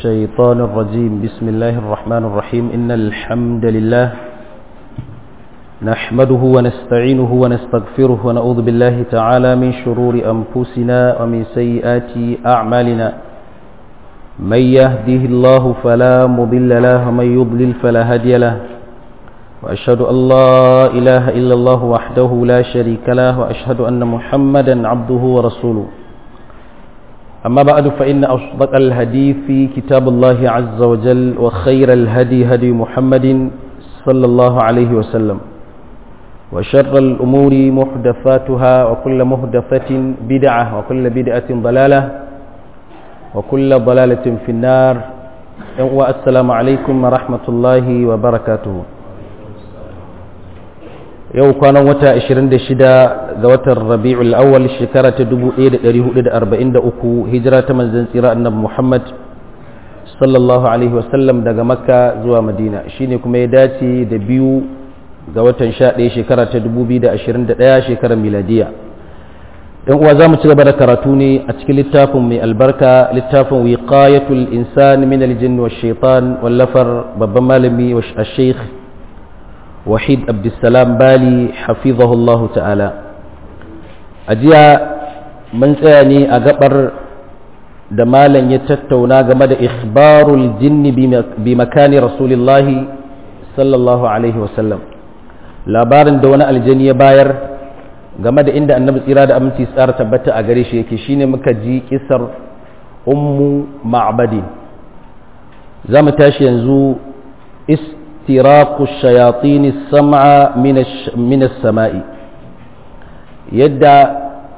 الشيطان الرجيم بسم الله الرحمن الرحيم إن الحمد لله نحمده ونستعينه ونستغفره ونعوذ بالله تعالى من شرور أنفسنا ومن سيئات أعمالنا من يهده الله فلا مضل له ومن يضلل فلا هادي له وأشهد أن لا إله إلا الله وحده لا شريك له وأشهد أن محمدا عبده ورسوله أما بعد فإن أصدق الهدي في كتاب الله عز وجل وخير الهدي هدي محمد صلى الله عليه وسلم وشر الأمور محدثاتها وكل محدثة بدعة وكل بدعة ضلالة وكل ضلالة في النار والسلام عليكم ورحمة الله وبركاته yau kwanan wata 26 ga watan rabi'ul awwal shekara ta 1443 hijira ta manzon tsira annabi Muhammad sallallahu alaihi wasallam daga makka zuwa madina shine kuma ya dace da biyu ga watan 11 shekara ta 2021 shekarar miladiya yan uwa za mu ci gaba da karatu ne a cikin littafin mai albarka littafin wiqayatul insan min aljinn wash shaitan wallafar babban malami wa shaykh wahid abdulsalam bali hafizahullahu ta'ala a jiya mun tsaya ne a gabar da malam ya tattauna game da ikhbarul jinni bi makani rasulillahi sallallahu alaihi wasallam labarin da wani aljani ya bayar game da inda annabi tsira da aminci tsara tabbata a gare shi yake shine muka ji kisar ummu ma'badi za mu tashi yanzu استراق الشياطين السمع من من السماء يدا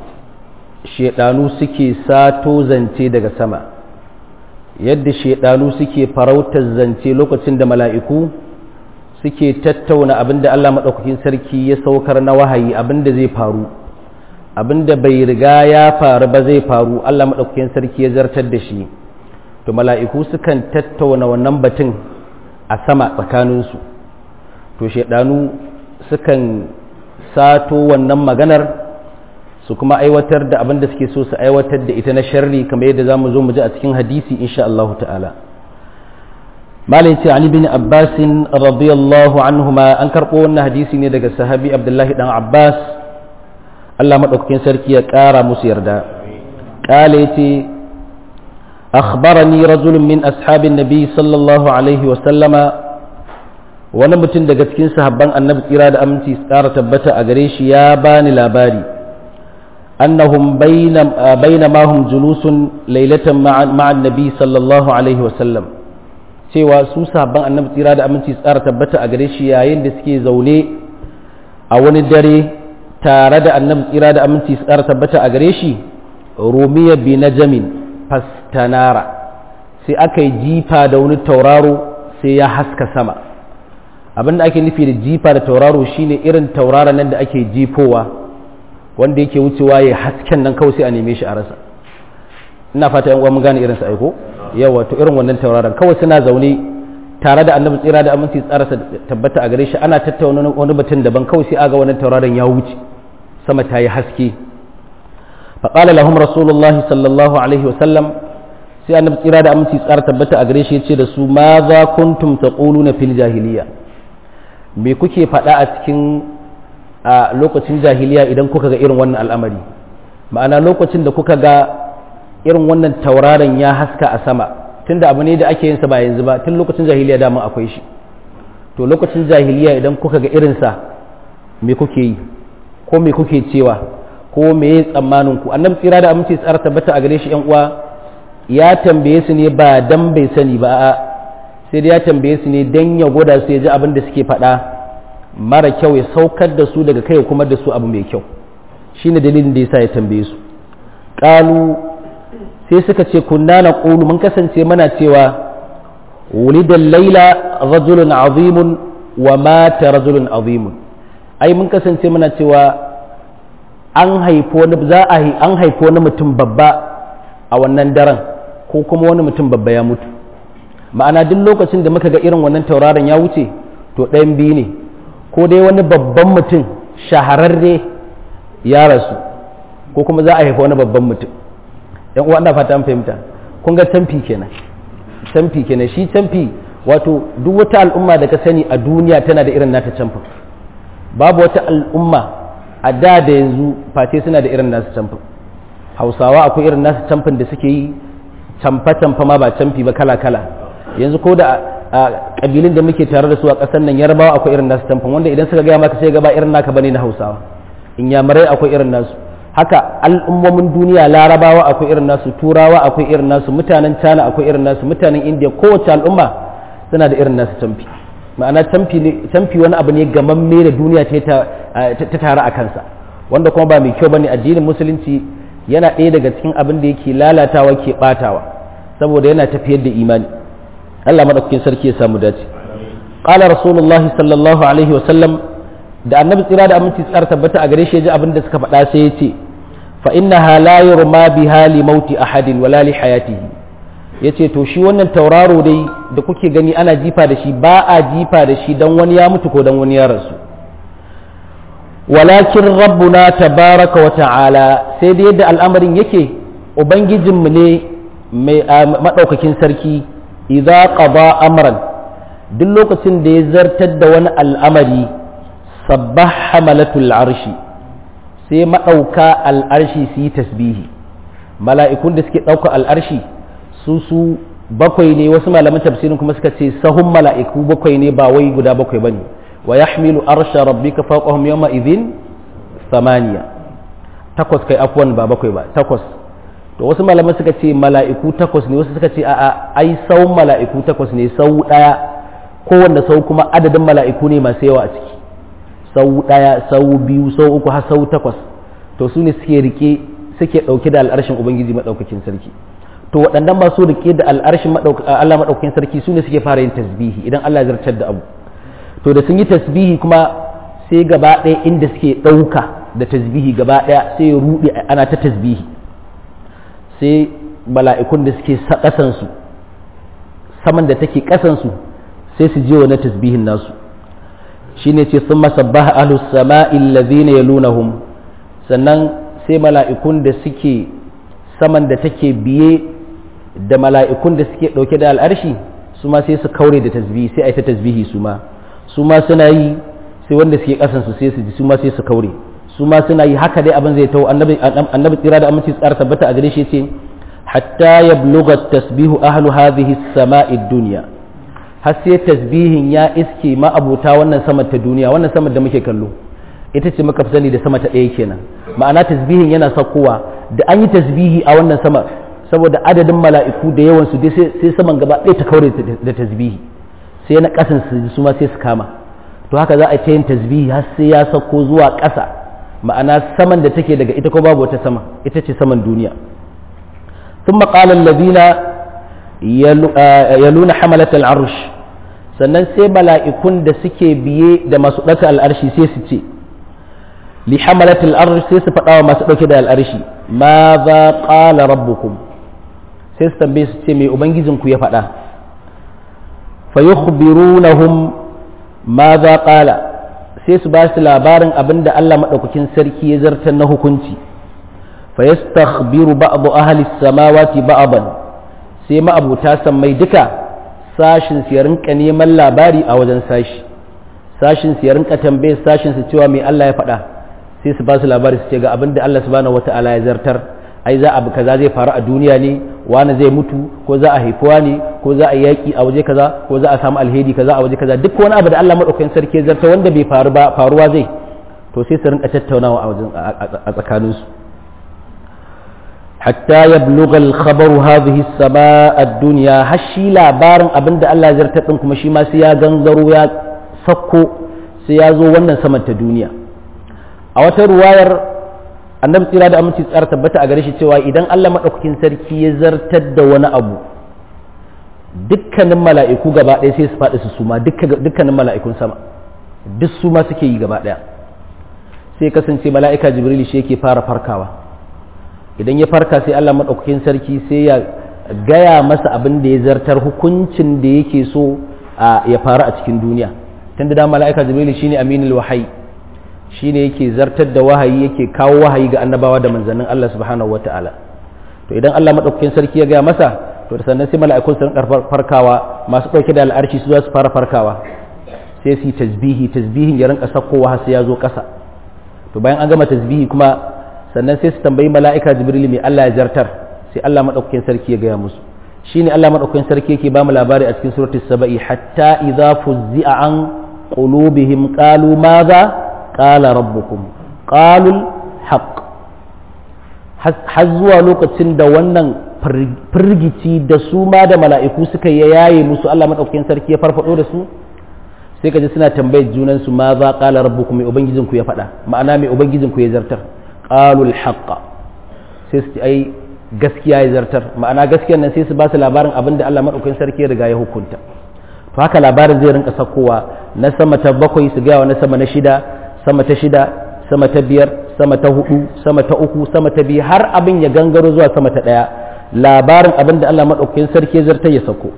shedanu suke sato zance daga sama yadda shedanu suke farautar zance lokacin da mala'iku suke tattauna abinda Allah maɗaukakin sarki ya saukar na wahayi abinda zai faru abinda bai riga ya faru ba zai faru Allah maɗaukakin sarki ya zartar da shi to mala'iku sukan tattauna wannan batun a sama tsakaninsu to shaidanu sukan sato wannan maganar su kuma aiwatar da abin da suke so su aiwatar da ita na sharri kamar yadda za mu zo mu ji a cikin hadisi insha Allah ta'ala malai ce Ali bin Abbas radiyallahu anhuma an karɓo wannan hadisi ne daga sahabi Abdullahi dan Abbas Allah madaukakin sarki ya ƙara musu yarda ƙala yace أخبرني رجل من أصحاب النبي صلى الله عليه وسلم wani mutum daga cikin sahabban annabi tsira da aminci tsara tabbata a gare shi ya bani labari annahum bayna ma hum julusun lailatan ma'a annabi sallallahu alaihi wasallam cewa su sahabban annabi tsira da aminci tsara tabbata a gare shi yayin da suke zaune a wani dare tare da annabi tsira da aminci tsara tabbata a gare shi rumiya bi najamin fastanara sai aka yi jifa da wani tauraro sai ya haska sama abin da ake nufi da jifa da tauraro shine irin tauraron nan da ake jifowa wanda yake wucewa ya hasken nan kawai sai a neme shi a rasa ina fata yan uwa mun gane irin sa aiko yawa to irin wannan tauraron kawai suna zaune tare da annabi tsira da aminci tsara tabbata a gare shi ana tattauna wani batun daban kawai sai aga wannan tauraron ya wuce sama ta yi haske faƙala lahum rasulullahi sallallahu alaihi wasallam sai annabi tsira da aminci tsara tabbata a gare shi ya ce da su ma za kuntum taquluna fil jahiliya me kuke faɗa a cikin a lokacin jahiliya idan kuka ga irin wannan al'amari ma'ana lokacin da kuka ga irin wannan tauraron ya haska a sama tunda abu ne da ake yin sa ba yanzu ba tun lokacin jahiliya dama akwai shi to lokacin jahiliya idan kuka ga irinsa me kuke yi ko me kuke cewa ko me ya tsammanin ku annabi tsira da aminci tsara tabbata a gare shi yan uwa ya tambaye su ne ba dan bai sani ba a sai dai ya tambaye su ne dan ya gwada su ya ji abin da suke faɗa mara kyau ya saukar da su daga kai kuma da su abu mai kyau shine dalilin da yasa ya tambaye su qalu sai suka ce kunna na qulu mun kasance mana cewa wulida laila rajulun azimun wa mata rajulun azimun ai mun kasance mana cewa an haifo wani za a an haifo wani mutum babba a wannan daren ko kuma wani mutum babba ya mutu ma'ana duk lokacin da muka ga irin wannan tauraron ya wuce to ɗayan biyu ne ko dai wani babban mutum shahararre ya rasu ko kuma za a haifa wani babban mutum yan uwa ina fata an fahimta kun ga tamfi kenan camfi kenan shi camfi wato duk wata al'umma da ka sani a duniya tana da irin nata camfin babu wata al'umma a da da yanzu face suna da irin nasu camfin hausawa akwai irin nasu camfin da suke yi camfa-camfa ma ba camfi ba kala-kala yanzu ko da a ƙabilun da muke tare da su a ƙasar nan yarbawa akwai irin nasu camfin wanda idan suka gaya maka sai gaba irin naka bane na hausawa inyamurai akwai irin nasu haka al'ummomin duniya larabawa akwai irin nasu turawa akwai irin nasu mutanen china akwai irin nasu mutanen indiya kowace al'umma suna da irin nasu camfi ma'ana camfi wani abu ne gamamme da duniya ta tare a kansa wanda kuma ba mai kyau bane addinin musulunci yana ɗaya daga cikin abin da yake lalatawa ke batawa saboda yana tafiyar da imani Allah madaukakin sarki ya samu dace qala rasulullah sallallahu alaihi wa sallam da annabi tsira da aminci tsar tabbata a gare shi ji abin da suka faɗa sai ya ce fa innaha la yurma biha li mauti ahadin wala li hayatihi yace to shi wannan tauraro dai da kuke gani ana jifa da shi ba a jifa da shi dan wani ya mutu ko dan wani ya rasu walakin rabbuna tabaraka wa ta'ala sai da yadda al'amarin yake ubangijinmu ne mai madaukakin sarki idza qada amran duk lokacin da ya zartar da wani al'amari sabbah hamalatul arshi sai maɗauka al'arshi su yi tasbihi mala'ikun da suke ɗauka al'arshi su su bakwai ne wasu malaman tafsirin kuma suka ce sahun mala'iku bakwai ne ba wai guda bakwai bane wa yahmilu arsha rabbika fawqahum yawma idhin samaniya takwas kai afwan ba bakwai ba takwas to wasu malaman suka ce mala'iku takwas ne wasu suka ce a'a ai sau mala'iku takwas ne sau daya kowanne sau kuma adadin mala'iku ne masu yawa a ciki sau daya sau biyu sau uku har sau takwas to su ne suke rike suke dauke da al'arshin ubangiji madaukakin sarki to waɗannan masu rike da al'arshin Allah madaukakin sarki su ne suke fara yin tasbihi idan Allah ya zartar da abu to da sun yi tasbihi kuma sai gaba ɗaya inda suke ɗauka da tasbihi gaba ɗaya sai ya ruɗe ana ta tasbihi sai mala'ikun da suke ƙasansu saman da take ƙasansu sai su je wa na tasbihin nasu shi ne ce sun masabbaha ahlus sama'il ladhina yalunahum sannan sai mala'ikun da suke saman da take biye da mala'ikun da suke ɗauke da al'arshi su ma sai su kaure da tasbihi sai a yi ta tasbihi su ma su ma suna yi sai wanda suke ƙasansu sai su ji su ma sai su kaure su ma suna yi haka dai abin zai tawo annabi tsira da aminci tsara tabbata a gare shi ce hatta ya bluga tasbihu ahlu hadhihi samai dunya har sai tasbihin ya iske ma'abuta wannan sama ta duniya wannan sama da muke kallo ita ce muka fi sani da sama ta ɗaya kenan ma'ana tasbihin yana saukowa da an yi tasbihi a wannan sama saboda adadin mala'iku da yawan su sai saman gaba ɗaya ta kaure da tasbihi sai na ƙasan su su ma sai su kama to haka za a ta yin tasbihi har sai ya sauko zuwa ƙasa ma'ana saman da take daga ita ko babu wata sama ita ce saman duniya ثم قال الذين يلون حملة العرش sannan sai mala'ikun da suke biye da masu ɗauka al'arshi sai su ce li hamalatul arsh sai su faɗa wa masu ɗauke da al'arshi ma za ƙala rabbukum sai su tambaye su ce mai ubangijinku ya faɗa fa yukhbirunahum ma za ƙala sai su ba su labarin abin da Allah maɗaukakin sarki ya zartar na hukunci fa yastakhbiru ba'du ahli samawati ba'dan sai ma'abuta sammai duka sashin su ya rinka neman labari a wajen sashi sashin su ya rinka tambaye sashin su cewa mai Allah ya faɗa sai su ba su labari su ce ga abin da Allah subhanahu wata'ala ya zartar ai za abu kaza zai faru a duniya ne wani zai mutu ko za a haifuwa ne ko za a yaki a waje kaza ko za a samu alheri kaza a waje kaza duk wani abu da Allah madaukakin sarki ya zartar wanda bai faru ba faruwa zai to sai su rinka tattaunawa a wajen a tsakaninsu hatta ya bluga al-khabaru hadhihi as-samaa ad-dunya hashi labarin abinda Allah ya zartar din kuma shi ma sai ya gangaro ya sakko sai ya zo wannan saman ta duniya a wata ruwayar annabi tsira da aminci tsara tabbata a gare shi cewa idan Allah madaukakin sarki ya zartar da wani abu dukkanin mala'iku gaba ɗaya sai su faɗi su suma dukkanin mala'ikun sama duk su ma suke yi gaba ɗaya sai kasance mala'ika jibril shi yake fara farkawa idan ya farka sai Allah maɗaukakin sarki sai ya gaya masa abin da ya zartar hukuncin da yake so ya faru a cikin duniya tunda da mala'ika jibril shine aminul wahayi shine yake zartar da wahayi yake kawo wahayi ga annabawa da manzannin Allah subhanahu wata'ala to idan Allah maɗaukakin sarki ya gaya masa to da sannan sai mala'ikun sun farkawa masu ɗauke da al'arshi su za su fara farkawa sai su yi tasbihi tasbihin ya rinka sakkowa har sai ya zo ƙasa to bayan an gama tasbihi kuma sannan sai su tambayi mala'ika jibril mai Allah ya jartar sai Allah madaukakin sarki ya gaya musu shine Allah madaukakin sarki yake ba mu labari a cikin suratul saba'i hatta idza fuzzi'a an qulubihim qalu madha qala rabbukum qalu haqq har zuwa lokacin da wannan firgici da su ma da mala'iku suka yaye musu Allah madaukakin sarki ya farfado da su sai ka ji suna tambayar junan su ma za qala rabbukum mai ubangijin ku ya faɗa ma'ana mai ubangijin ku ya zartar qalul haqqa sai su ai gaskiya ya zartar ma'ana gaskiyar nan sai su ba su labarin abin da Allah madaukakin sarki ya riga ya hukunta to haka labarin zai rinka sakowa na sama ta bakwai su gaya wa na sama na shida sama ta shida sama ta biyar sama ta hudu sama ta uku sama ta biyu har abin ya gangaro zuwa sama ta daya labarin abin da Allah madaukakin sarki ya zartar ya sako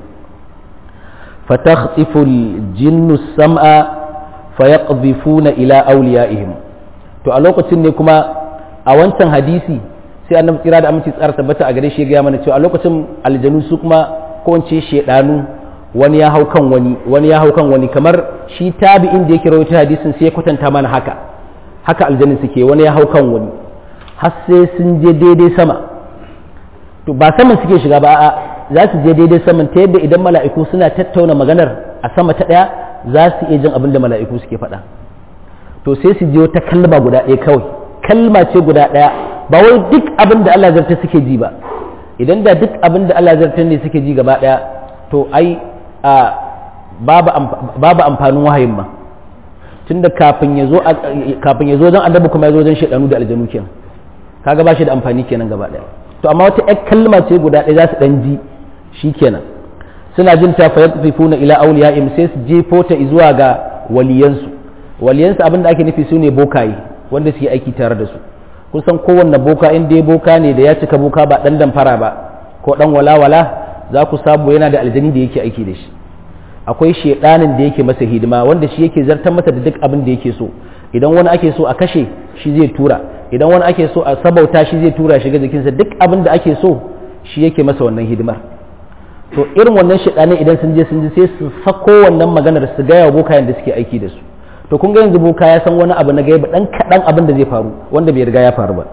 فتخطف الجن السمع فيقذفون إلى أوليائهم to a lokacin ne kuma a wancan hadisi sai annabi tsira da aminci tsara tabbata a gare shi ya mana cewa a lokacin aljanu su kuma ko wance shedanu wani ya hau kan wani wani ya hau kan wani kamar shi tabi'in da yake rawaita hadisin sai ya kwatanta mana haka haka aljanin suke wani ya hau kan wani har sai sun je daidai sama to ba saman suke shiga ba a za su je daidai saman ta yadda idan mala'iku suna tattauna maganar a sama ta ɗaya za su iya jin abin da mala'iku suke faɗa to sai su je wata kalma guda ɗaya kawai kalma ce guda ɗaya ba wai duk abin da Allah zarta suke ji ba idan da duk abin da Allah zarta ne suke ji gaba ɗaya to ai a babu amfanin wahayin ma tunda kafin ya zo kafin ya zo don annabi kuma ya zo don shaidanu da aljanu kenan kaga ba shi da amfani kenan gaba ɗaya to amma wata ƴar kalma ce guda ɗaya za su ɗan ji shi kenan suna jin ta fa yaqfifuna ila awliyaihim sai su jefo ta zuwa ga waliyansu waliyansu abin da ake nufi su ne bokaye wanda suke aiki tare da su kun san kowanne boka in dai boka ne da ya cika boka ba dan damfara ba ko dan walawala za ku samu yana da aljani da yake aiki da shi akwai shedanin da yake masa hidima wanda shi yake zartar masa da duk abin da yake so idan wani ake so a kashe shi zai tura idan wani ake so a sabauta shi zai tura shiga jikinsa duk abin da ake so shi yake masa wannan hidimar to irin wannan shaɗanin idan sun je sun ji sai su sako wannan maganar su gaya wa bokayen da suke aiki da su to kun ga yanzu boka ya san wani abu na gaiba dan kaɗan abin da zai faru wanda bai riga ya faru ba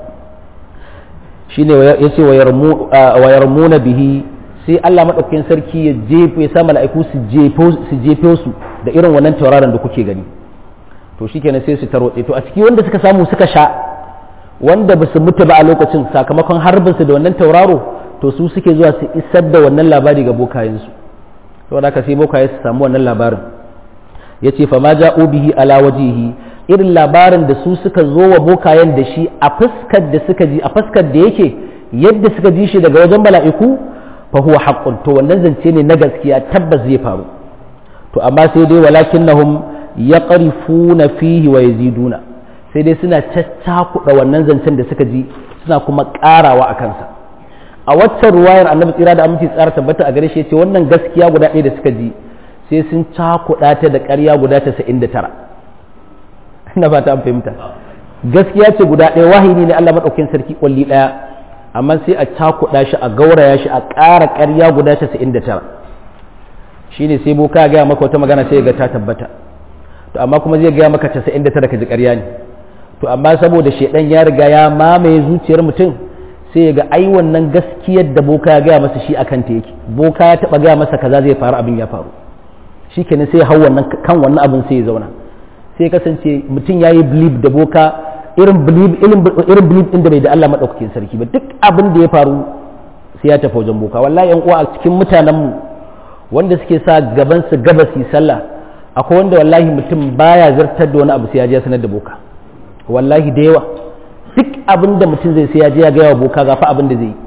shine ya ce wa yarmuna bihi sai Allah madaukakin sarki ya jefo ya sa mala'iku su jefo su jefo su da irin wannan tauraron da kuke gani to shikenan sai su tarwatse to a ciki wanda suka samu suka sha wanda ba su mutu ba a lokacin sakamakon harbinsu da wannan tauraro to su suke zuwa su isar da wannan labari ga bokayensu saboda haka sai bokaye su samu wannan labarin ya ce fa ma ja'u bihi ala wajihi irin labarin da su suka zo wa bokayen da shi a fuskar da suka ji a fuskar da yake yadda suka ji shi daga wajen mala'iku fa huwa haqqun to wannan zance ne na gaskiya tabbas zai faru to amma sai dai walakinnahum yaqrifuna fihi wa yaziduna sai dai suna caccakuɗa wannan zancen da suka ji suna kuma ƙarawa a kansa a waccan ruwayar annabi tsira da aminci tsara tabbata a gare shi ce wannan gaskiya guda ɗaya da suka ji sai sun cakuɗa ta da ƙarya guda tasa'in da tara ina ba ta an fahimta gaskiya ce guda ɗaya wahini ne Allah maɗaukin sarki ƙwalli ɗaya amma sai a cakuɗa shi a gauraya shi a ƙara ƙarya guda tasa'in da tara shine sai boka ya gaya maka wata magana sai ya ga ta tabbata to amma kuma zai gaya maka casa'in da tara ka ji ƙarya ne to amma saboda shaidan ya riga ya mamaye zuciyar mutum sai ya ga ai wannan gaskiyar da boka ya gaya masa shi akan ta yake boka ya taba gaya masa kaza zai faru abin ya faru shikenan sai ya hau wannan kan wannan abin sai ya zauna sai kasance mutum yayi believe da boka irin believe irin believe din da bai da Allah madaukakin sarki ba duk abin da ya faru sai ya tafi wajen boka wallahi yan uwa a cikin mutanen mu wanda suke sa gaban su gabasi sallah akwai wanda wallahi mutum baya zartar da wani abu sai ya je sanar da boka wallahi da yawa duk abin da mutum zai sai ya je ya gaya wa boka ga fa abin da zai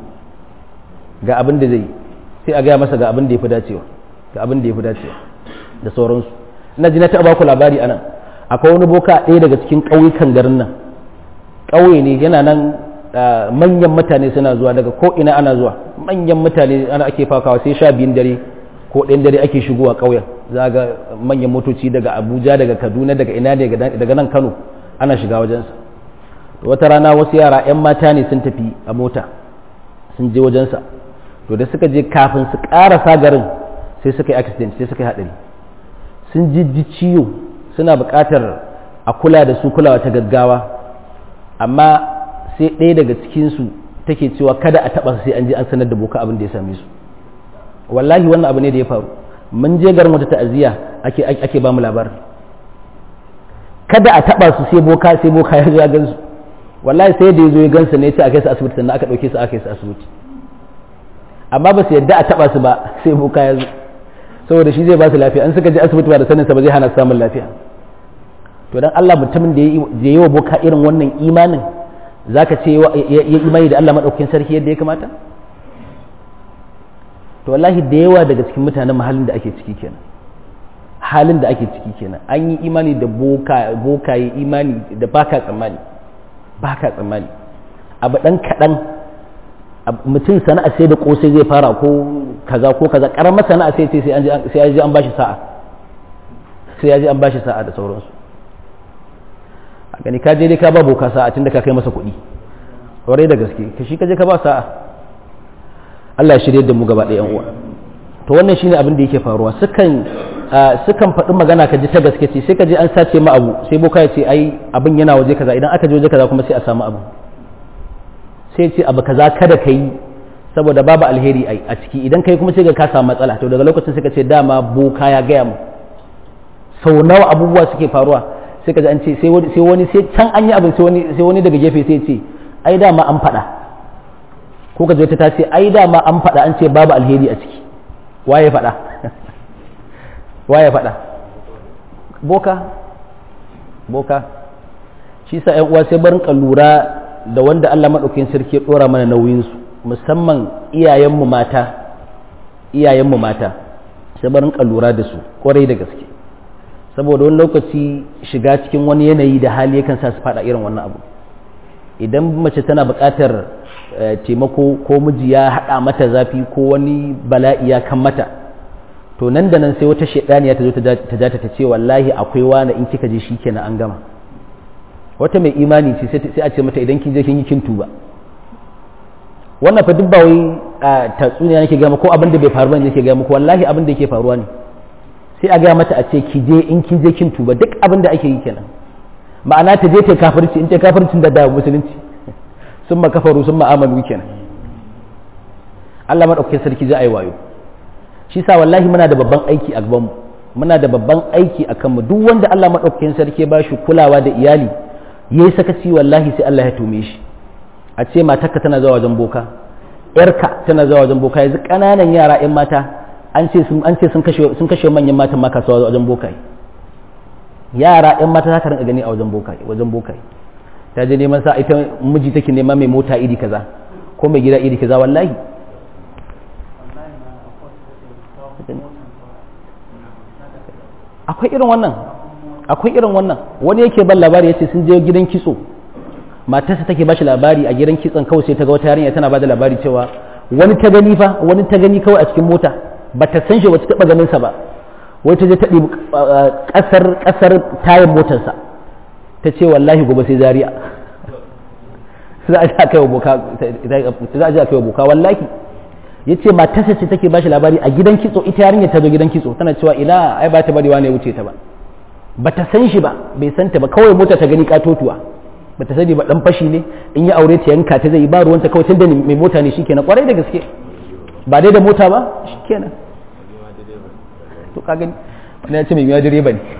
ga abin da zai sai a gaya masa ga abin da ya fi dacewa ga abin da ya fi dacewa da sauransu ina ji na taɓa ku labari anan akwai wani boka ɗaya daga cikin ƙauyukan garin nan ƙauye ne yana nan manyan mutane suna zuwa daga ko ina ana zuwa manyan mutane ana ake fakawa sai sha biyun dare ko ɗayan dare ake shigowa ƙauyen za ga manyan motoci daga abuja daga kaduna daga ina daga nan kano ana shiga wajensa wata rana wasu yara 'yan mata ne sun tafi a mota sun je wajensa to da suka je kafin su ƙarasa garin sai suka yi accident sai suka yi haɗari sun jijji ciwo suna buƙatar a kula da su kulawa ta gaggawa amma sai ɗaya daga cikinsu take cewa kada a taɓa su sai an je an sanar da boka abin da ya same su wallahi wannan abu ne da ya faru mun je garin wata ta'aziyya ake ake ba mu labarin kada a taɓa su sai boka sai boka ya zo ya gansu wallahi sai da ya zo ya gansu ne ya ce a kai su asibiti sannan aka ɗauke su aka kai su asibiti amma ba su yadda a taɓa su ba sai boka ya zo saboda shi zai ba su lafiya an suka je asibiti ba da saninsa ba zai hana samun lafiya to dan Allah mutumin da ya yi wa boka irin wannan imanin zaka ce ya imani da Allah madaukakin sarki yadda ya kamata to wallahi da yawa daga cikin mutanen halin da ake ciki kenan halin da ake ciki kenan an yi imani da boka boka yi imani da baka tsammani baka tsammani abu dan kadan mutum sana'a sai da kosai zai fara ko kaza ko kaza karamar sana'a sai sai sai ya ji an bashi sa'a sai ya ji an bashi sa'a da sauransu a gani ka je dai ka ba boka sa'a tunda ka kai masa kuɗi kwarai da gaske ka shi ka je ka ba sa'a Allah ya shirye da mu gaba ɗaya uwa to wannan shine abin da yake faruwa sukan sukan faɗi magana ka ji ta gaske ce sai ka je an sace ma abu sai boka ya ce ai abin yana waje kaza idan aka je waje kaza kuma sai a samu abu sai ce abu kaza kada ka yi saboda babu alheri a ciki idan kai kuma sai ga ka samu matsala to daga lokacin sai ka ce dama boka ya gaya mu sau nawa abubuwa suke faruwa sai ka ji an ce sai wani sai can an yi abin sai wani daga gefe sai ce ai dama an faɗa ko ka ta ce ai dama an faɗa an ce babu alheri a ciki waye faɗa waye faɗa boka boka shi sa ƴan uwa sai barin lura da wanda Allah maɗaukin sarki ya ɗora mana nauyinsu musamman iyayenmu mata iyayenmu mata sai barin lura da su ƙwarai da gaske saboda wani lokaci shiga cikin wani yanayi da hali yakan sa su faɗa irin wannan abu idan mace tana buƙatar taimako ko miji ya haɗa mata zafi ko wani bala'i ya kan mata to nan da nan sai wata shaidaniya ta zo ta jata ta ce wallahi akwai wani in kika je shi kenan an gama wata mai imani ce sai a ce mata idan kin je kin yi kin tuba wannan fa duk ba wai tatsuniya nake gama ko abin da bai faru bane nake gama ko wallahi abin da yake faruwa ne sai a gaya mata a ce ki je in kin je kin tuba duk abin da ake yi kenan ma'ana ta je ta kafirci in ta kafircin da da musulunci sun kafaru sun ma'amalu kenan Allah maɗaukakin sarki za a yi wayo shi sa wallahi muna da babban aiki a gabanmu muna da babban aiki a kanmu duk wanda Allah maɗaukakin sarki ba shi kulawa da iyali ya yi sakaci wallahi sai Allah ya tume shi a ce matarka tana zuwa wajen boka yarka tana zuwa wajen boka yanzu ƙananan yara 'yan mata an ce sun an ce sun kashe sun kashe manyan matan ma kasuwa wajen bokaye yara 'yan mata za ka rinka gani a wajen bokaye wajen bokaye ta je neman sa ita miji take nema mai mota iri kaza ko mai gida iri kaza wallahi akwai irin wannan akwai irin wannan wani yake ban labari yace sun je gidan kitso matarsa take bashi labari a gidan kitson kawai sai ta ga wata yarinya tana bada labari cewa wani ta gani fa wani ta gani kawai a cikin mota ba ta san shi wata taba ganin sa ba wai ta je ta ɗibi ƙasar ƙasar tayin motarsa ta ce wallahi gobe sai zariya za a ji a kai wa boka wallahi ya ce matarsa ce take bashi labari a gidan kitso ita yarinya ta zo gidan kitso tana cewa ina ai ba ta bari wani ya wuce ta ba ba ta san shi ba bai san ta ba kawai mota ta gani katotuwa ba ta sani ba dan fashi ne in ya aure ta yanka ta zai ba ruwanta kawai tunda mai mota ne shikenan kwarai da gaske ba dai da mota ba shikenan to ka gani wani ya ce mai miya direba ne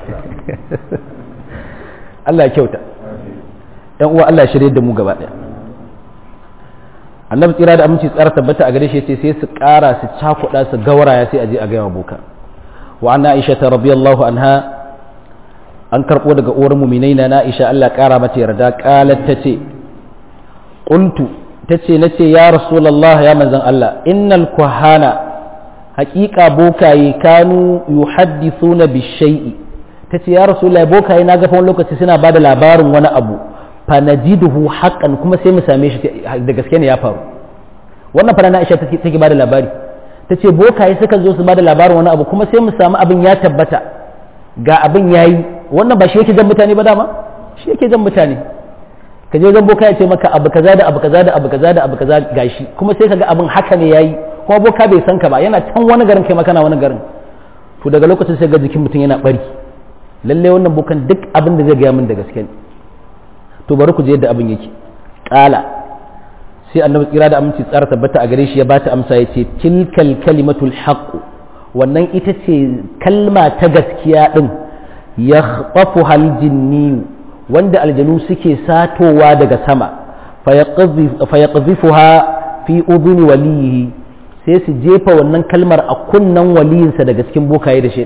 Allah ya kyauta yan uwa Allah ya shirye da mu gaba daya annabi tsira da aminci tsara tabbata a gare shi ce sai su ƙara su cakuɗa su gauraya sai a je a gaya wa boka wa anna aisha ta radiyallahu anha an karɓo daga uwar muminai na aisha Allah ƙara mata yarda qalat tace qultu tace nace ya rasulullah ya manzon Allah innal kuhana haƙiƙa bokaye kanu yuhaddithuna bishai'i tace ya rasulullah bokaye na ga fa wani lokaci suna bada labarin wani abu fanajiduhu haqqan kuma sai mu same shi da gaske ne ya faru wannan fara na Aisha take take bada labari tace bokaye suka zo su bada labarin wani abu kuma sai mu samu abin ya tabbata ga abin yayi wannan ba shi yake jan mutane ba dama shi yake jan mutane ka je zan boka ya ce maka abu kaza da abu kaza da abu kaza da abu kaza gashi kuma sai kaga abin haka ne yayi kuma boka bai san ka ba yana can wani garin kai makana wani garin to daga lokacin sai ga jikin mutum yana bari lalle wannan bokan duk abin da zai gaya min da gaske ne to bari ku je yadda abin yake kala sai annabi tsira da aminci tsara tabbata a gare shi ya bata amsa ya ce tilkal kalimatul haqq wannan ita ce kalma ta gaskiya din ya khatafu hal jinni wanda aljanu suke satowa daga sama fa yaqdhifuha fi udhuni waliyihi sai su jefa wannan kalmar a kunnan waliyinsa daga cikin bokaye da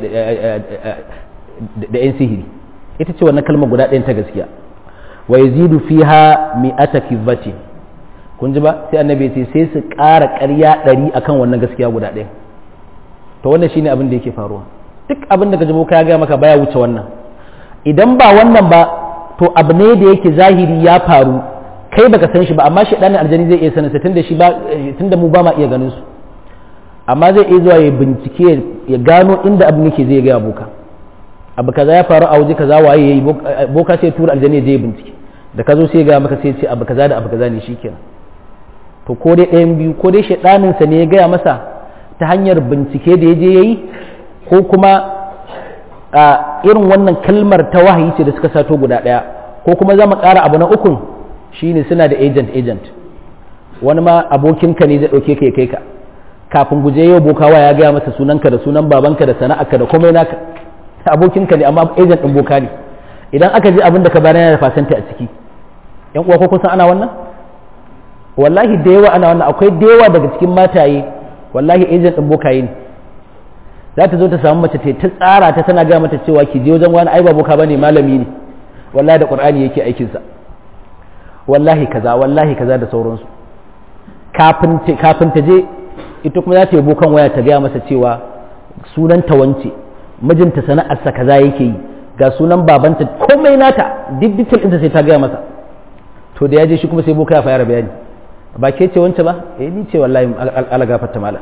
da yan sihiri ita ce wannan kalmar guda ɗayan ta gaskiya wa yazidu fiha mi'ata kibbatin kun ji ba sai annabi ce sai su ƙara ƙarya ɗari akan wannan gaskiya guda ɗaya to wannan shine abin da yake faruwa duk abin da gaji boka ya gaya maka baya wuce wannan idan ba wannan ba to abu ne da yake zahiri ya faru kai baka san shi ba amma shi ɗanin aljani zai iya sanin sa tunda shi ba tunda mu ba ma iya ganin su amma zai iya zuwa ya bincike ya gano inda abin yake zai gaya boka abu kaza ya faru a waje kaza waye yayi boka sai tura aljani ya je bincike da ka zo sai ga maka sai ce abu kaza da abu kaza ne shikenan to ko dai ɗayan biyu ko dai shaɗaninsa ne ya gaya masa ta hanyar bincike da ya je ya yi ko kuma a irin wannan kalmar ta wahayi ce da suka sato guda ɗaya ko kuma za mu ƙara abu na ukun shine suna da agent agent wani ma abokinka ne zai ɗauke ka ya kai ka kafin guje yau bokawa ya gaya masa sunanka da sunan babanka da sana'arka da komai naka abokinka ne amma agent ɗin boka ne idan aka je abin da ka bayar yana da fasanta a ciki yan uwa ko kun san ana wannan wallahi da yawa ana wannan akwai da yawa daga cikin mataye wallahi agent din bokaye ne za ta zo ta samu mace ta tsara ta tana ga mata cewa ki je wajen wani ai ba boka bane malami ne wallahi da qur'ani yake aikin sa wallahi kaza wallahi kaza da sauransu kafin kafin ta je ita kuma za ta yi bokan waya ta gaya masa cewa sunan ta wance mijinta sana'arsa kaza yake yi ga sunan babanta komai nata duk detail ɗinta sai ta gaya masa to da ya je shi kuma sai boka ya fara bayani ba ke ce wance ba eh ni ce wallahi ala gafarta mala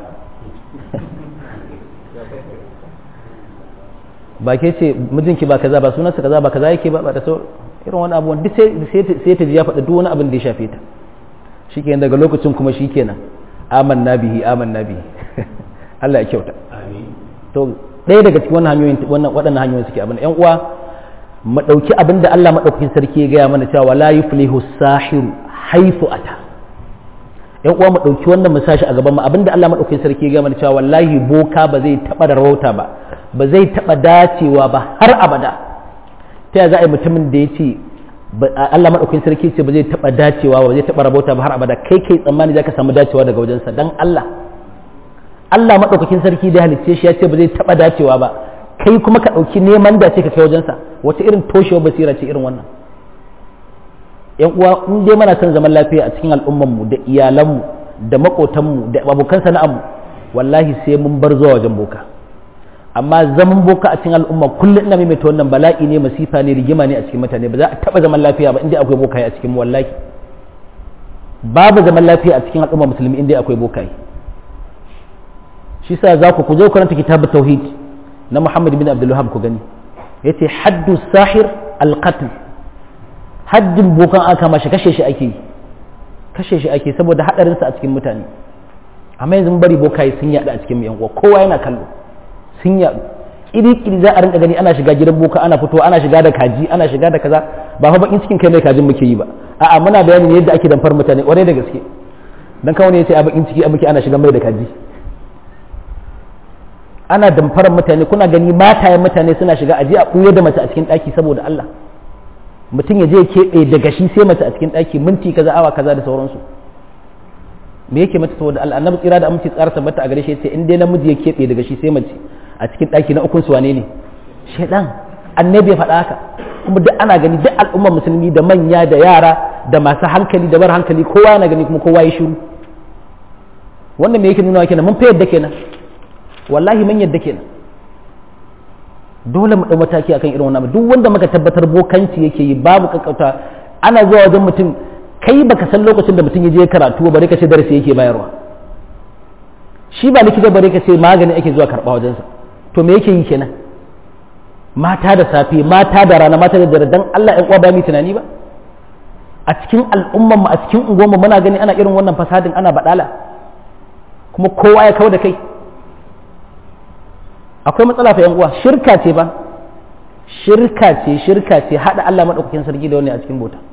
ba ke ce mijinki ba kaza ba sunansa kaza ba kaza yake ba ba da sau irin wani abubuwan duk sai ta ji ya faɗa duk wani abin da ya shafe ta shikenan daga lokacin kuma shikenan amanna bihi amanna bihi Allah ya kyauta to ɗaya daga cikin wannan hanyoyin wannan waɗannan hanyoyin suke abin ƴan uwa mu ɗauki abin da Allah maɗaukakin sarki ya gaya mana cewa la yuflihu sahiru haifu ata yan uwa mu ɗauki wannan mu sashi a gaban mu abinda Allah maɗaukakin sarki ya gaya mana cewa wallahi boka ba zai taɓa da rawauta ba ba zai taɓa dacewa ba har abada ta yaya za a yi mutumin da ya ce Allah maɗaukakin sarki ce ba zai taɓa dacewa ba zai taɓa rabauta ba har abada kai kai tsammani za ka samu dacewa daga wajensa dan Allah Allah maɗaukakin sarki da halicce shi ya ce ba zai taɓa dacewa ba kai kuma ka ɗauki neman dace ka kai wajensa wata irin toshewa basira ce irin wannan yan uwa in dai mana son zaman lafiya a cikin al'ummanmu da iyalanmu da maƙotanmu da abokan sana'armu wallahi sai mun bar zuwa wajen boka amma zaman boka a cikin al'umma kullum ina maimaita wannan bala'i ne masifa ne rigima ne a cikin mutane ba za a taɓa zaman lafiya ba inda akwai bokaye a cikin wallahi babu zaman lafiya a cikin al'umma musulmi inda akwai bokaye shi sa za ku ku je karanta kitabut tauhid na Muhammad bin Abdul Wahhab ku gani yace haddu sahir al-qatl haddin bokan aka mashi kashe shi ake yi kashe shi ake saboda hadarin sa a cikin mutane amma yanzu bari bokaye sun yada a cikin yan uwa kowa yana kallo sun yadu iri iri za a rinka gani ana shiga gidan boka ana fito ana shiga da kaji ana shiga da kaza ba fa bakin cikin kai mai kajin muke yi ba a'a muna bayani ne yadda ake damfar mutane kwarai da gaske dan kawai ne yace a bakin ciki a muke ana shiga mai da kaji ana damfarar mutane kuna gani matayen mutane suna shiga aje a ɓuya da mace a cikin ɗaki saboda Allah mutum ya je ya keɓe daga shi sai mace a cikin ɗaki minti kaza awa kaza da sauransu me yake mata saboda Allah annabi tsira da aminci tsara tabbata a gare shi yace in dai namiji ya keɓe daga shi sai mace a cikin ɗaki na ukun su wane ne shedan annabi ya faɗa haka kuma duk ana gani duk al'ummar musulmi da manya da yara da masu hankali da bar hankali kowa yana gani kuma kowa ya shiru wannan me yake nuna kenan mun fa yadda kenan wallahi mun yadda kenan dole mu ɗau mataki akan irin wannan duk wanda muka tabbatar bokanci yake yi babu kakkauta ana zuwa wajen mutum kai baka san lokacin da mutum ya je karatu bare ka ce darasi yake bayarwa shi ba likita bare ka ce magani ake zuwa karɓa wajensa to me yake yi kenan mata da safe mata da rana mata da dare dan Allah ɗan uwa ba mu tunani ba a cikin al'umman mu a cikin unguwar mu muna gani ana irin wannan fasadin ana badala kuma kowa ya kawo da kai akwai matsala fa yan uwa shirka ce ba shirka ce shirka ce hada Allah madaukakin sarki da wani a cikin bota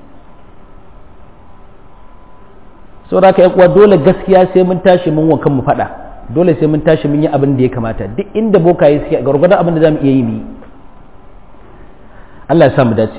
saboda ka yan uwa dole gaskiya sai mun tashi mun wankan mu fada dole sai mun tashi mun yi abin da ya kamata duk inda bokaye suke gargwadon abin da zamu iya yi mu yi Allah ya sa mu dace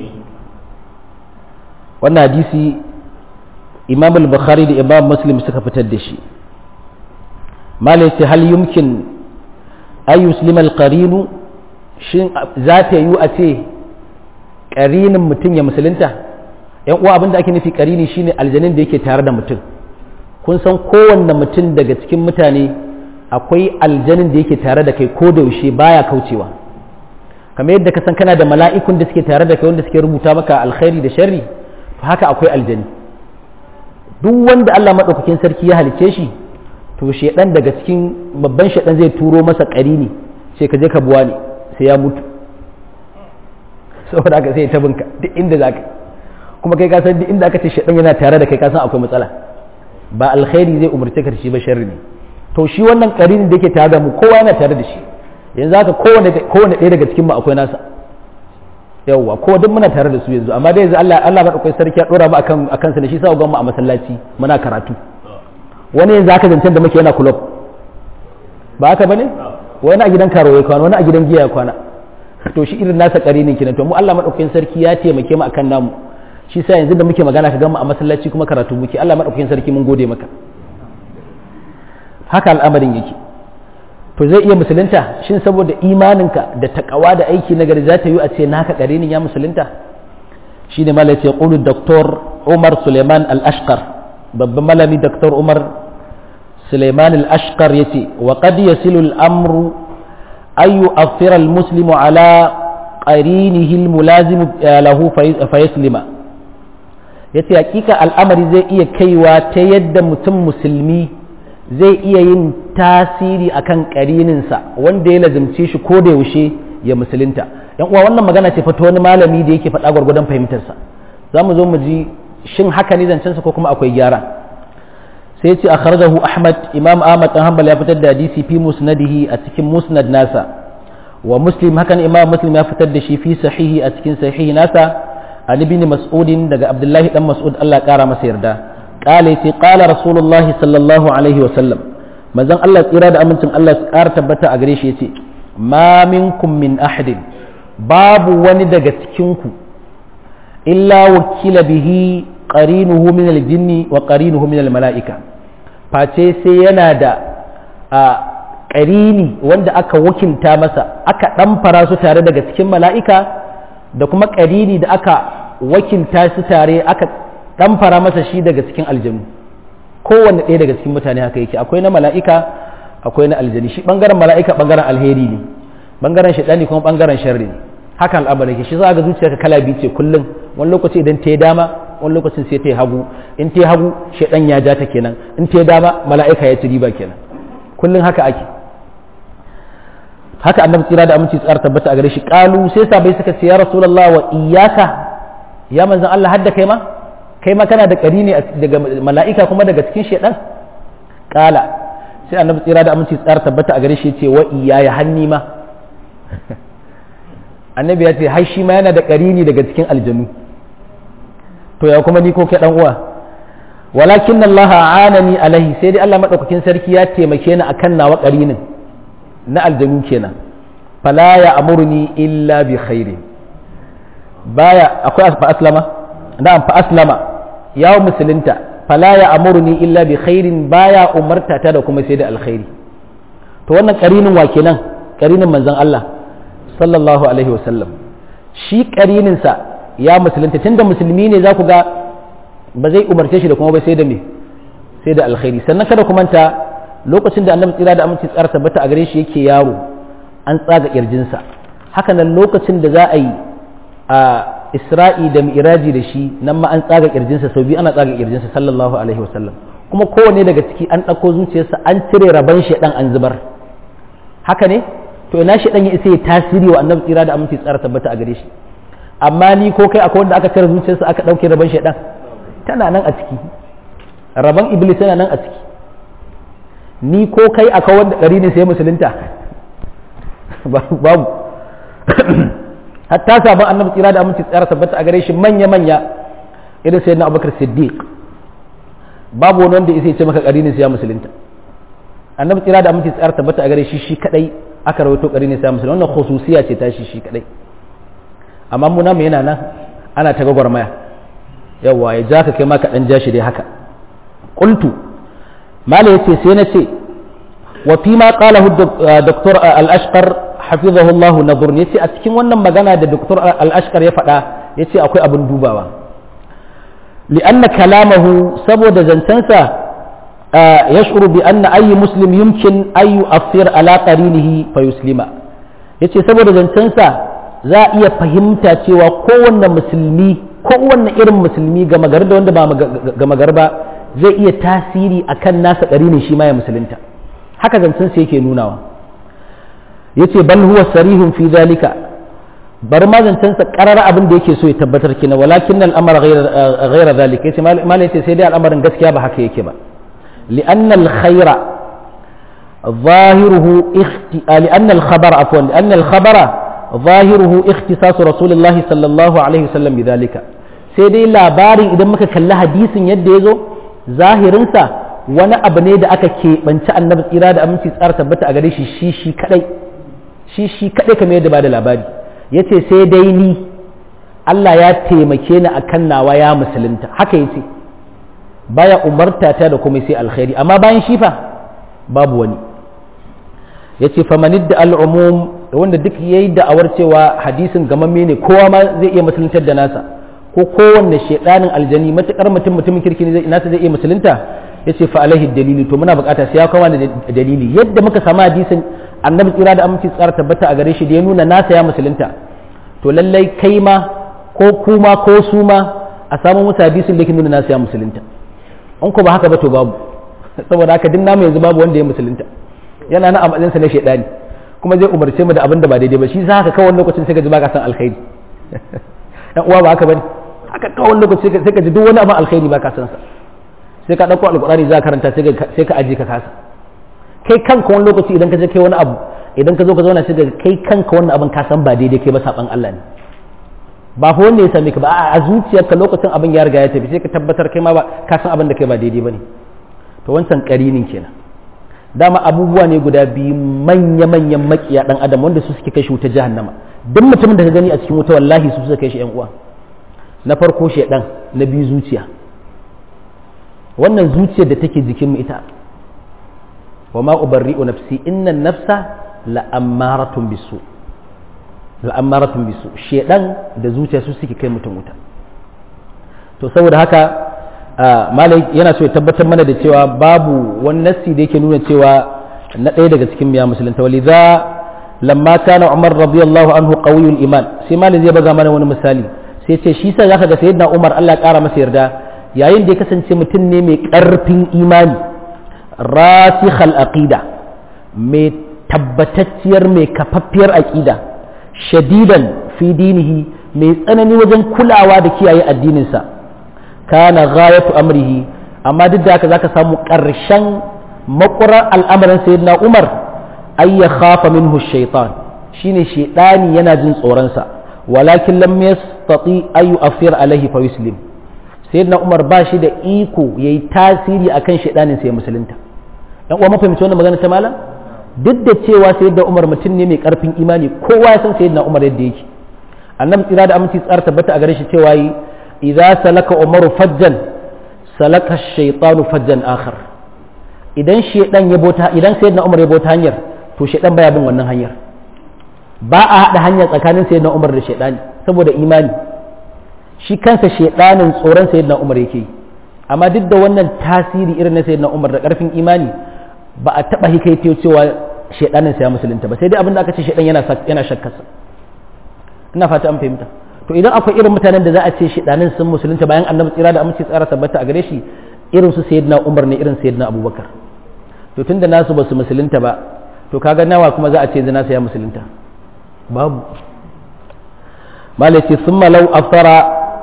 wannan hadisi imam al-bukhari da imam muslim suka fitar da shi malai ce hal yumkin ay yuslima al-qarinu shin za ta yi a ce qarinin mutum ya musulunta yan uwa abinda ake nufi qarini shine aljanin da yake tare da mutum kun san kowanne mutum daga cikin mutane akwai aljanin da yake tare da kai ko da yaushe baya kaucewa kamar yadda ka san kana da mala'ikun da suke tare da kai wanda suke rubuta maka alkhairi da sharri to haka akwai aljani duk wanda Allah maɗaukakin sarki ya halice shi to shedan daga cikin babban shedan zai turo masa ƙarini sai ka je ka buwa ne sai ya mutu saboda haka sai ya tabinka duk inda za ka kuma kai ka san duk inda aka ce shedan yana tare da kai ka san akwai matsala ba alkhairi zai umarce ka da shi ba sharri ne to shi wannan ƙarini da yake tare da mu kowa yana tare da shi yanzu haka kowane kowane ɗaya daga cikin mu akwai nasa yawwa ko duk muna tare da su yanzu amma dai yanzu Allah Allah madaukakin sarki ya dora mu akan akan sa ne shi sa ga mu a masallaci muna karatu wani yanzu aka zancen da muke yana club ba haka bane wani a gidan karo ya kwana wani a gidan giya ya kwana to shi irin nasa karinin kinan to mu Allah madaukakin sarki ya taimake mu akan namu shi sa yanzu da muke magana ka ga mu a masallaci kuma karatu muke Allah madaukakin sarki mun gode maka haka al'amarin yake to zai iya musulunta shin saboda imaninka da takawa da aiki na gari za ta yi a ce naka karinin ya musulunta shi ne malai ce ƙulu doktor umar suleiman al-ashkar babban malami doktor umar suleiman al-ashkar ya ce wa qad yasilu al-amru ayu afira al-muslimu ala qarinihi al-mulazim lahu fa yaslima yace hakika al'amari zai iya kaiwa ta yadda mutum musulmi zai iya yin tasiri akan karininsa wanda ya lazimce shi ko da yaushe ya musulunta yan uwa wannan magana ce fata wani malami da yake faɗa gwargwadon fahimtarsa za mu zo mu ji shin haka ne zancensa ko kuma akwai gyara sai ce akhrajahu ahmad imam ahmad dan hanbal ya fitar da hadisi fi musnadihi a cikin musnad nasa wa muslim hakan imam muslim ya fitar da shi fi sahihi a cikin sahihi nasa an ibn mas'udin daga abdullahi dan mas'ud Allah kara masa yarda قال يتي قال رسول الله صلى الله عليه وسلم مازن الله tsira da amincin Allah su ƙara tabbata a gare shi yace ma minkum min ahadin babu wani daga cikin ku illa wakila bihi qarinuhu min aljinni wa qarinuhu min almalaika face sai yana da a qarini wanda aka wakilta masa aka ɗamfara su tare daga cikin mala'ika da kuma qarini da aka wakilta su tare aka dan fara masa shi daga cikin aljanu kowanne ɗaya daga cikin mutane haka yake akwai na mala'ika akwai na aljani shi bangaren mala'ika bangaren alheri ne bangaren shaɗani kuma bangaren sharri ne haka al'amari yake shi za ga zuciyarka kala biyu ce kullum wani lokaci idan ta yi dama wani lokacin sai ta yi hagu in ta yi hagu shaɗan ya ja ta kenan in ta yi dama mala'ika ya ci riba kenan kullum haka ake haka annabi tsira da aminci tsara tabbata a gare shi kalu sai sabai suka ce ya rasulullah wa iyyaka ya manzon Allah hadda kai ma kai ma kana da ƙari ne daga mala'ika kuma daga cikin shaidan ƙala sai annabi tsira da aminci tsara tabbata a gare shi ce wa iyaya hanni ma annabi ya ce har shi ma yana da ƙari ne daga cikin aljanu to ya kuma ni ko kai dan uwa walakin Allah anani alaihi sai dai Allah madaukakin sarki ya taimake ni akan nawa ƙarinin na aljanu kenan fala ya amurni illa bi khairi baya akwai fa aslama na'am fa aslama ya musulunta fala ya amurni illa bi khairin baya umarta ta da kuma sai da alkhairi to wannan karinin wa kenan karinin manzon Allah sallallahu alaihi wasallam shi karinin sa ya musulunta tunda musulmi ne za ku ga ba zai umarce shi da kuma ba sai da me sai da alkhairi sannan kada ku manta lokacin da annabi tsira da aminci tsara tabbata a gare shi yake yaro an tsaga kirjinsa haka nan lokacin da za a yi a isra'i da mi'raji da shi nan ma an tsaga kirjinsa sau biyu ana tsaga kirjinsa sallallahu alaihi wasallam kuma kowane daga ciki an ɗauko zuciyarsa an cire rabon shaɗan an zubar haka ne to ina shaɗan ya isa ya tasiri wa annabi tsira da aminci tsara tabbata a gare shi amma ni ko kai akwai wanda aka cire zuciyarsa aka ɗauke rabon shaɗan tana nan a ciki rabon iblis yana nan a ciki ni ko kai a kawar da ɗari ne sai musulunta babu hatta sabon annabi tsira da aminci tsara tabbata a gare shi manya-manya irin sai na abubakar siddiq babu wani wanda ya ce maka ƙari ne sai ya musulunta annabi tsira da aminci tsara tabbata a gare shi shi kadai aka rawaito ƙari ne sai ya musulunta wannan khususiya ce ta shi shi kadai amma mu namu yana nan ana ta gwagwarmaya yawa ya ja ka kai ma ka dan ja shi dai haka qultu mala yace sai na ce wa fi ma qalahu doktor al-ashqar hafizahu Allah nadhur yace a cikin wannan magana da doktor al-ashqar ya faɗa yace akwai abin dubawa li'anna kalamahu saboda zancensa yash'uru bi anna ayyi muslim yumkin ay yu'athir ala qarinihi fa yuslima yace saboda zancensa za a iya fahimta cewa kowanne musulmi kowanne irin musulmi ga magar da wanda ba ga magar ba zai iya tasiri akan nasa qarinin shi ma ya musulunta haka zancensa yake nunawa yace bal huwa sarihun fi zalika bar ma zancensa karar abin da yake so ya tabbatar kina walakin al'amara ghayra zalika yace mal yace sai dai al'amarin gaskiya ba haka yake ba li'anna al-khayra ظاهره اخت... لأن الخبر عفوا لأن الخبر ظاهره اختصاص رسول الله صلى الله عليه وسلم بذلك sai dai labarin idan muka kalli hadisin yadda ya zo zahirinsa wani abu ne da aka keɓanci annabi tsira da aminci tsara tabbata a gare shi shi shi kadai shi shi kadai kamar yadda ba da labari ya ce sai dai ni Allah ya taimake ni a kan nawa ya musulunta haka ya ce baya umarta ta da kuma sai alkhairi amma bayan shi fa babu wani ya ce famanid da al'umum wanda duk ya yi da'awar cewa hadisin gamamme ne kowa ma zai iya musuluntar da nasa ko kowanne shaidanin aljani matukar mutum mutumin kirki ne nasa zai iya musulunta ya ce fa alaihi dalili to muna bukata sai ya kawo da dalili yadda muka samu hadisin annabi tsira da aminci tsara tabbata a gare shi da ya nuna nasa ya musulunta to lallai kai ma ko kuma ko su ma a samu musu hadisin da ke nuna nasa ya musulunta in ko ba haka ba to babu saboda haka din namu yanzu babu wanda ya musulunta yana na a matsayinsa na shaidani kuma zai umarce mu da abin da ba daidai ba shi za ka kawo lokacin sai ka ji baka san alkhairi dan uwa ba haka bane haka kawo lokaci sai ka ji duk wani abin alkhairi baka san sa sai ka dauko alqur'ani za ka karanta sai ka sai ka aje ka kasa kai kanka wani lokaci idan ka je kai wani abu idan ka zo ka zauna sai ka kai kanka wannan abin ka san ba daidai kai ba saban Allah ne ba fa wanda ya same ka ba a zuciyarka lokacin abin ya riga ya tafi sai ka tabbatar kai ma ba ka san abin da kai ba daidai bane to wancan karinin kenan dama abubuwa ne guda biyu manya-manyan makiya dan adam wanda su suke kai shi wuta jahannama duk mutumin da ka gani a cikin wuta wallahi su suka kai shi yan uwa na farko shedan na biyu zuciya wannan zuciyar da take jikin mu ita wa ma ubarri'u nafsi inna nafsa la ammaratun bisu la ammaratun bisu shedan da zuciya su suke kai mutum wuta to saboda haka malai yana so ya tabbatar mana da cewa babu wani nassi da yake nuna cewa na ɗaya daga cikin miya musulunta walidha lamma kana umar radiyallahu anhu qawiyul iman sai malai zai baga mana wani misali sai ce shi sa zaka ga sayyidina umar Allah ya kara masa yarda yayin da ya kasance mutum ne mai karfin imani rasikhal aqida mai tabbatacciyar mai kafaffiyar aqida shadidan fi dinihi mai tsanani wajen kulawa da kiyaye addininsa kana ghayatu amrihi amma duk da haka zaka samu ƙarshen makurar al'amarin sayyidina Umar ay ya khafa minhu shaytan shine shaytani yana jin tsoron sa walakin lam yastati ay yu'athir alaihi fa yuslim sayyidina Umar ba shi da iko yayi tasiri akan shaytanin sai musulunta dan uwa mafahimci wannan magana ta malam duk da cewa sayyidina Umar mutum ne mai karfin imani kowa ya san sayyidina Umar yadda yake annabi tsira da aminci tsara tabbata a gare shi cewa yi idza salaka umaru fajjan salaka shaytanu fajjan akhar idan shedan ya bota idan sayyidina umar ya bota hanyar to shedan baya bin wannan hanyar ba a hada hanya tsakanin sayyidina umar da shedani saboda imani shi kansa shedanin tsoron sayyidina umar yake amma duk da wannan tasiri irin na sayyidina umar da karfin imani ba a taba hikaito cewa shedanin sa ya musulunta ba sai dai abin da aka ce shedan yana yana shakkarsa ina fata an fahimta to idan akwai irin mutanen da za a ce shidanin sun musulunta bayan annabi tsira da aminci tsara tabbata a gare shi irin su sayyidina umar ne irin sayyidina abubakar to tunda nasu ba su musulunta ba to kaga nawa kuma za a ce nasu ya musulunta babu malaki summa law aftara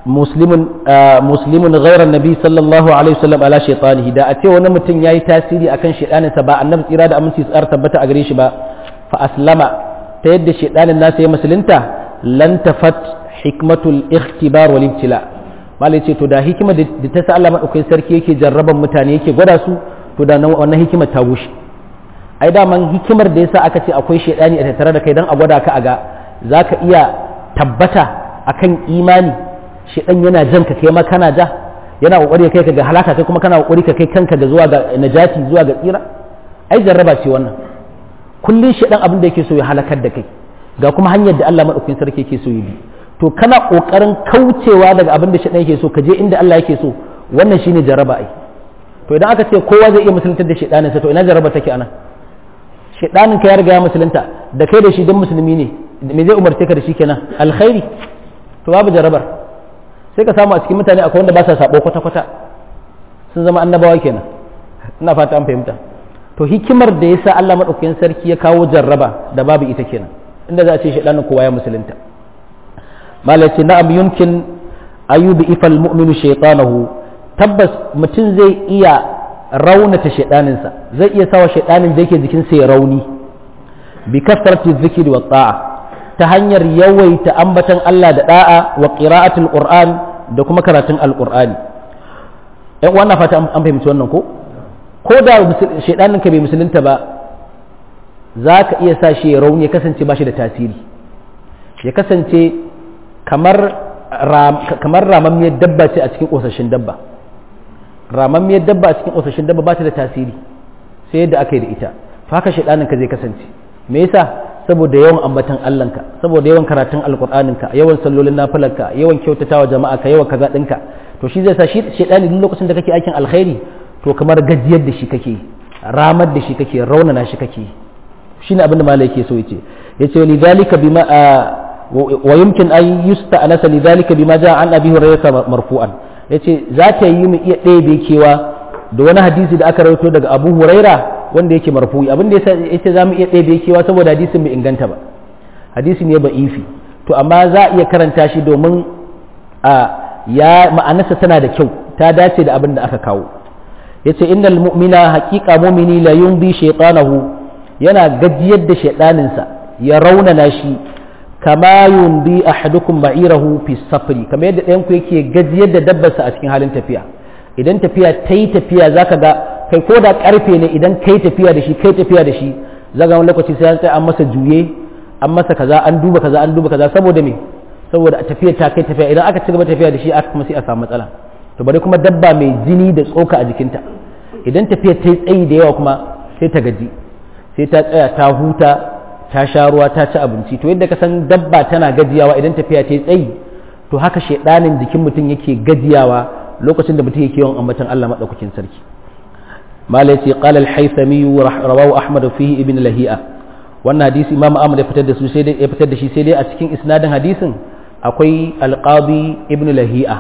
muslimun muslimun ghairan nabi sallallahu alaihi wasallam ala shaytanihi da a ce wani mutum yayi tasiri akan shaydaninsa ba annabi tsira da aminci tsar tabbata a gare shi ba fa aslama ta yadda shaydanin nasa ya musulunta lan tafat hikmatul ikhtibar wal ibtila malai ce to da hikima da ta sa Allah madaukakin sarki yake jarraban mutane yake gwada su to da wannan hikimar ta bushe ai daman hikimar da yasa aka ce akwai shaidani a tattare da kai dan a gwada ka a ga zaka iya tabbata akan imani shaidan yana jan ka kai ma kana ja yana kokari kai ka ga halaka kai kuma kana kokari ka kai kanka ga zuwa ga najati zuwa ga tsira ai jarraba ce wannan kullun shaidan abin da yake so ya halakar da kai ga kuma hanyar da Allah madaukakin sarki yake so ya bi to kana kokarin kaucewa daga abin da shaidan yake so ka je inda Allah yake so wannan shine jarraba ai to idan aka ce kowa zai iya musuluntar da shaidanin sa to ina jarraba take anan shaidanin ka ya riga ya musulunta da kai da shi dan musulmi ne me zai umarce ka da shi kenan alkhairi to babu jarrabar sai ka samu a cikin mutane akwai wanda ba sa sabo kwata kwata sun zama annabawa kenan ina fata an fahimta to hikimar da yasa Allah madaukakin sarki ya kawo jarraba da babu ita kenan inda za a ce shaidanin kowa ya musulunta malaci na'am yumkin ayyubi ifal mu'minu shaytanahu tabbas mutum zai iya raunata shaidaninsa zai iya sawa shaidanin da yake jikinsa ya rauni bi kasrati dhikri wa ta'a ta hanyar yawaita ambatan Allah da da'a wa qira'atul qur'an da kuma karatun alqur'ani ɗan wannan fata an fahimci wannan ko ko da shaidanin ka bai musulunta ba za ka iya sa shi ya rauni ya kasance ba shi da tasiri ya kasance kamar kamar ramammiyar dabba ce a cikin ƙosashin dabba ramammiyar dabba a cikin ƙosashin dabba ba ta da tasiri sai yadda aka yi da ita to haka shaidanin ka zai kasance me yasa saboda yawan ambatan Allahnka saboda yawan karatun alƙur'aninka yawan sallolin nafilarka yawan kyautatawa jama'a ka yawan kaza ɗinka to shi zai sa shi shaidani duk lokacin da kake aikin alkhairi to kamar gajiyar da shi kake ramar da shi kake raunana shi kake shine abin da malai yake so yace yace lidhalika bima ويمكن أن يستأنس لذلك بما جاء عن أبي هريرة مرفوعا yace za ta yi mu iya ɗebe kewa da wani hadisi da aka rawaito daga Abu Huraira wanda yake marfu'i abin da yace za mu iya ɗebe kewa saboda hadisin bai inganta ba hadisi ne ba ifi to amma za a iya karanta shi domin a ya ma'anarsa tana da kyau ta dace da abin da aka kawo yace innal mu'mina haqiqa mu'mini la yumbi shaytanahu yana gajiyar da shaydaninsa ya raunana shi kama yundi ahadukum ba'irahu fi safri kamar yadda ɗayan ku yake gajiyar da dabbarsa a cikin halin tafiya idan tafiya ta yi tafiya zaka ga kai ko da karfe ne idan kai tafiya da shi kai tafiya da shi zaga wani lokaci sai an masa juye an masa kaza an duba kaza an duba kaza saboda me saboda tafiya ta kai tafiya idan aka ci gaba tafiya da shi aka kuma sai a samu matsala to bari kuma dabba mai jini da tsoka a jikinta idan tafiya ta yi tsayi da yawa kuma sai ta gaji sai ta tsaya ta huta ta sha ruwa ta ci abinci to yadda ka san dabba tana gajiyawa idan tafiya ta yi tsayi to haka shaidanin jikin mutum yake gajiyawa lokacin da mutum yake yawan ambatan Allah madaukakin sarki malai ce qala al-haythami rawahu ahmad fihi ibn lahi'a wannan hadisi imam ahmad ya fitar da su sai dai ya fitar da shi sai dai a cikin isnadin hadisin akwai al-qadi ibn lahi'a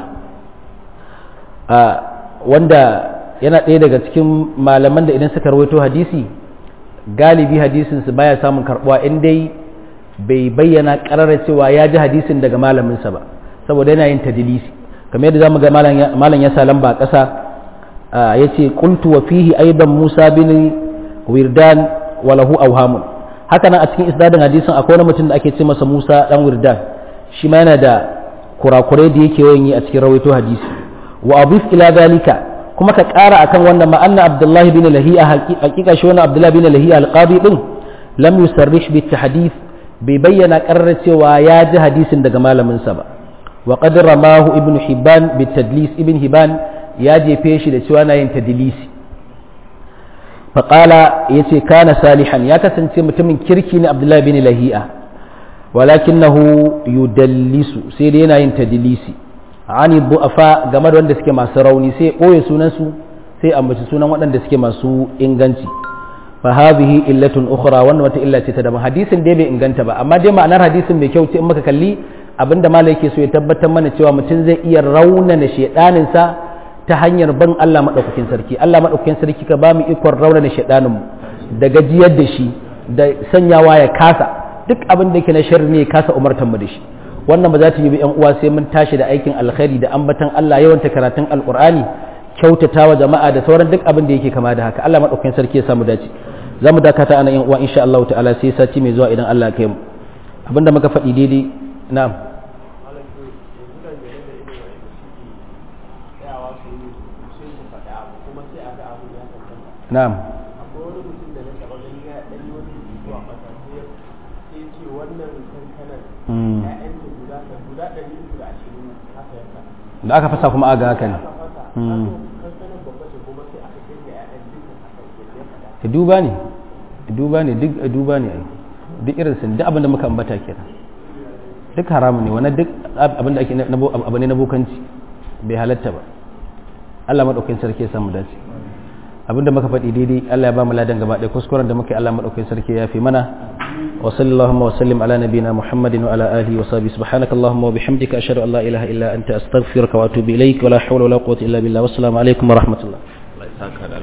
wanda yana ɗaya daga cikin malaman da idan suka rawaito hadisi galibi hadisinsu baya samun karbuwa in dai bai bayyana karara cewa ya ji hadisin daga malaminsa ba saboda yana yin tadilisi kamar yadda zamu ga malam ya sa lamba a ƙasa ya ce qultu wa fihi aidan musa bin wirdan wa lahu awhamun haka nan a cikin isnadin hadisin akwai wani mutum da ake ce masa musa dan wirdan shi ma yana da kurakurai da yake yawan yi a cikin rawaito hadisi wa abif ila dalika kuma ka ƙara akan wannan ma'anna abdullahi bin lahiya hakika shi wani abdullahi bin lahiya alqadi din lam yusarrih bi tahdith bai bayyana ƙarar cewa ya ji hadisin daga malamin sa ba wa qad ramahu ibnu hibban bi tadlis ibn hibban ya jefe shi da cewa na yin tadlisi fa qala yace kana salihan ya kasance mutumin kirki ne abdullahi bin lahiya walakinahu yudallisu sai dai yana yin tadlisi ani bu'afa game da wanda suke masu rauni sai ɓoye sunansu sai ambaci sunan waɗanda suke masu inganci fa hadhihi illatun ukhra wannan wata illa ce ta daban hadisin dai bai inganta ba amma dai ma'anar hadisin mai kyau ce in muka kalli abinda malai yake so ya tabbatar mana cewa mutum zai iya raunana shedanin sa ta hanyar ban Allah madaukakin sarki Allah madaukakin sarki ka ba mu ikon raunana shedanin mu da gajiyar da shi da sanyawa ya kasa duk abin da yake na sharri ne ya kasa umartan mu da shi wannan ba za ta yi ba yan uwa sai mun tashi da aikin alkhairi da ambatan Allah yawanta karatun alqur'ani kyautatawa jama'a da sauran duk abin da yake kama da haka Allah madaukakin sarki ya samu dace za mu dakata ana yan uwa insha Allah ta'ala sai sati mai zuwa idan Allah ya kai mu abinda muka faɗi daidai na'am na'am da aka fasa kuma aga haka ne duba ne duba ne duk duba ne duk irin sun duk abinda muka ambata kenan duk haramu ne wani duk abinda ake abu ne na bokanci bai halatta ba Allah maɗaukin sarki ya samu dace abinda muka faɗi daidai Allah ya ba mu ladan gaba ɗaya kuskuren da muke Allah maɗaukin sarki ya fi mana wa sallallahu wa sallim ala nabina muhammadin wa ala alihi wa sahbihi subhanakallahumma wa bihamdika ashhadu an la ilaha illa anta astaghfiruka wa atubu ilaik wa la hawla wa la quwwata illa billah wassalamu alaikum wa rahmatullah